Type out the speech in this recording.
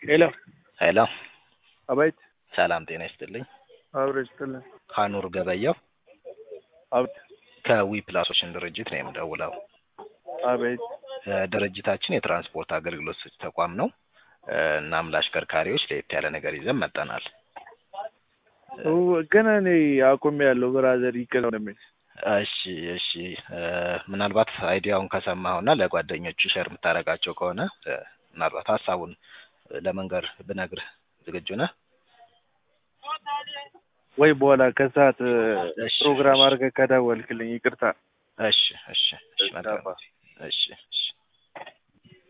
ሄሎ ሄሎ አቤት ሰላም ጤና ይስጥልኝ። አብሮ ይስጥልን። ሀኑር ገበየው አቤት ከዊ ፕላሶችን ድርጅት ነው የምደውለው። አቤት እ ድርጅታችን የትራንስፖርት አገልግሎት ሰጪ ተቋም ነው። እ እናም ለአሽከርካሪዎች ለየት ያለ ነገር ይዘን መጠናል። ው- ግን እኔ አቁሜ ያለው ብራዘር ይቅር እንደሚል እሺ እሺ እ ምናልባት አይዲያውን ከሰማኸውና ለጓደኞቹ ሸር የምታደርጋቸው ከሆነ እ ምናልባት ሀሳቡን እ ለመንገር ብነግርህ ዝግጁ ነህ? ወይ በኋላ ከሰዓት እ እሺ፣ ፕሮግራም እሺ። አድርገህ ከደወልክልኝ ይቅርታ። እሺ እሺ እሺ እሺ፣ መልካም አባ። ጊዜ። እሺ እሺ